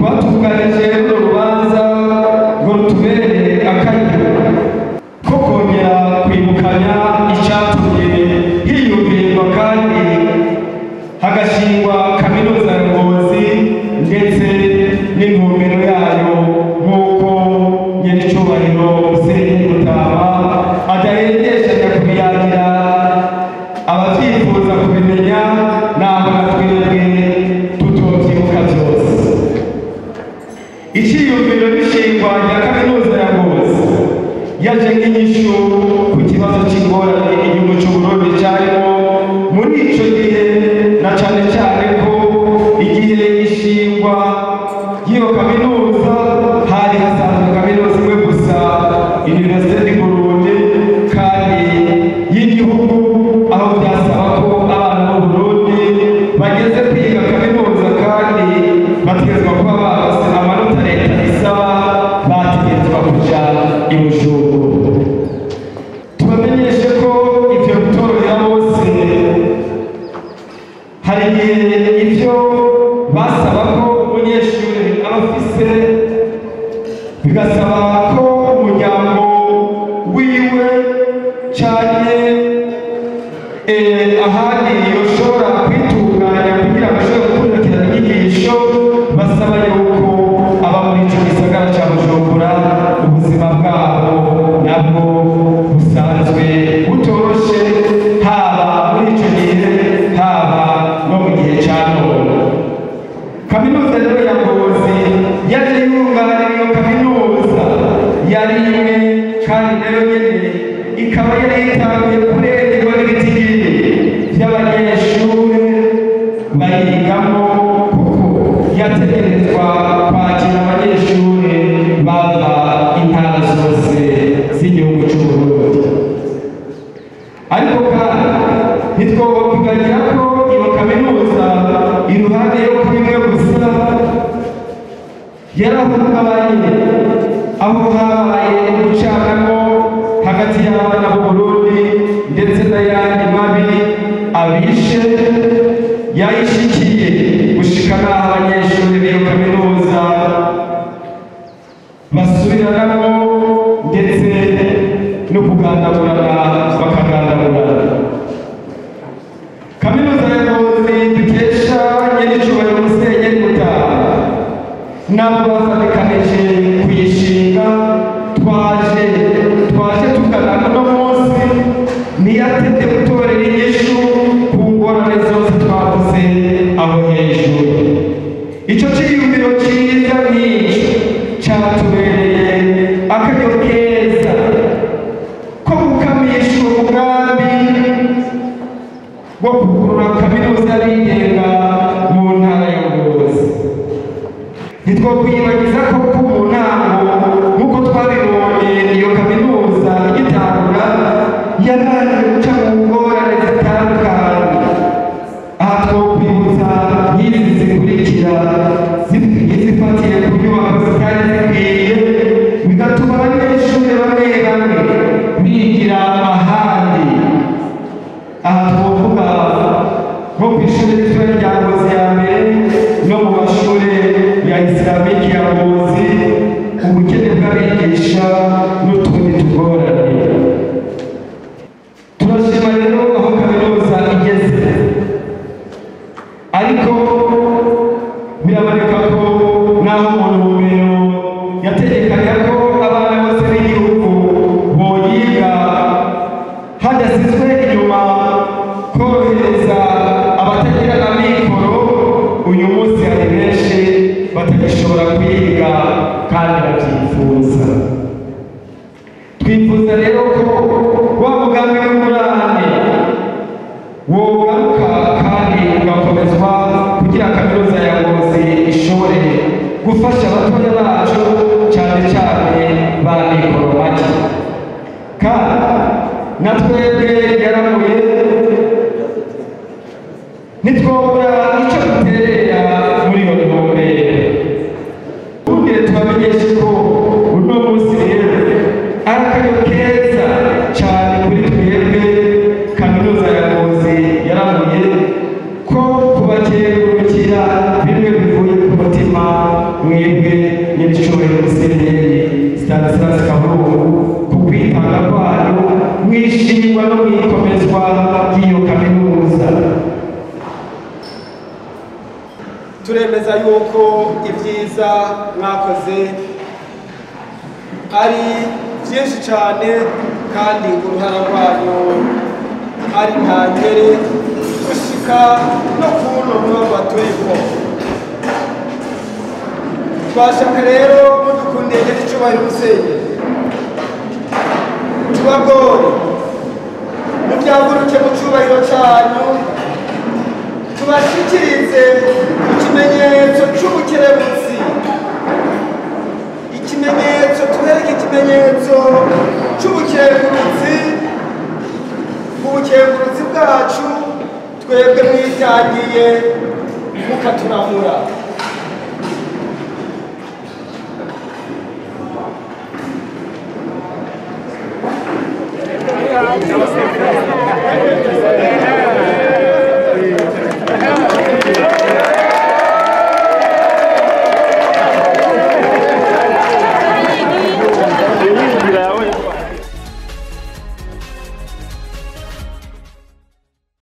twatunganije runo rubanza ngo rutubere akaryo ko kongera kwibukanya icyatumye hiyumvirwa kandi hagashingwa kaminuza ya ngozi ndetse n'intumbero yayo nk'uko nyenicubahiro musenyeri mutama adahendeshanya kubiyagira abavyifuza kubimenya naho na twebwe tutotyibuka byose iciyumviro n'ishingwa rya kaminuza ya ngozi yaje nk'inyishu ku kibazo cy'ingorane igihugu cy'uburundi cyarimo muri ico gihe na cane cane ko igihe ishingwa y'iyo kaminuza hari hasanzwe kaminuza imwe gusa universite du burundi kandi y'igihugu aho byasaba ko abana b'uburundi bageze kwiga kaminuza kandi bategezwa kuba barose amanota leta isaba bategetswa kuja i bujumbura tubamenyeshe ko ivyo bitorera bose hari igihe ivyo basaba ko umunyeshuri aba afise bigasaba ko umuryango wiwe canke eh, ahandi yoshobora kwitunganya kugira ngo ashobore gukurikirana inyigisho basaba yuko aba muri ico gisagara ca bujumbura ubuzima bwabo nabwo busanzwe butoroshe haba muri ico gihe haba no mu gihe ca none kaminuza rero ya ngozi yaje yunganira iyo kaminuza yari imwe kandi nayo nyene ikaba yari yitanguye kurengerwa n'ibitigiri by'abanyeshure bayigamo kuko yategerezwa kwakira abanyeshure bava intara zose z'igihugu c'uburundi ariko kandi ntitwokwibagira ko iyo kaminuza iruhande yo kuba imwe gusa yarahungabanye aho habaye gucanamo hagati y'abana b'uburundi ndetse n'ayandi mabi abishe yayishikiye gushika n'aho abanyeshuri b'iyo kaminuza basubiranamo ndetse no kugandagurana bakagandagurana kaminuza ya ngozi dukesha nyir'icyubahiro musenyeri mutaha nabo bafatikanije kuyishinga twaje twaje tugana uno munsi ntiyatete gutorera inyishu ku ngorane zose twavuze aho hejuru icyo cyiyumviro cyiza nk'icyo cyatubereye akaryo keza ko gukamisha umugambi wo kugurura kaminuza y'abigenga mu ntara ya ngozi ntitwokwiyibagiza ko ku mu ntango nk'uko twabibonye iyo kaminuza igitangura yabanje guca mu ngorane zitandukanye aha twokwibutsa nk'izi zikurikira zifatiye ku nyubako zitari zikwiye bigatuma abanyeshuri bamwe bamwe bigira ahandi aha twovuga nko ku ishuri ritoya rya ngozi ya mbere no mu mashuri ya isilamiki ya ngozi ubukene bw'abigisha n'utundi tugorane turashima rero aho kaminuza igeze ariko biraboneka ko naho mu ntumbero yategekanya ko abana bose b'igihugu boyiga hadasizwe inyuma korohereza abatagira amikoro uyu munsi hari benshi batagishobora kwiga kandi babyifuza twifuza rero ko wa mugambi w'ingurane wogaruka kandi ugakomezwa kugira kaminuza ya ngozi ishobore gufasha abatoya bacu cyane cyane ba mikoro make kandi na twebwe yaramuye ntitwobura icyo duterera muri iyo ntumbero ubundi tubamenyeshe ko uno munsi rero ari akaryo keza cyane kuri twebwe kaminuza ya ngozi yaramuye ko kubakengurukira bimwe bivuye ku mutima mwiza turemeza yuko ibyiza mwakoze ari byinshi cyane kandi uruhara rwanyu ari ntangere gushika no kuno muba batuyeko twashaka rero mudukundiye n'icyubahiro musenye tubagore mubyaguruke mu cyubahiro cyanyu tubashyikirize ikimenyetso cy'ubukerebutsi ikimenyetso tubereke ikimenyetso cy'ubukerebutsi ubukengurutsi bwacu twebwe mwitangiye mukaturamura Gracias.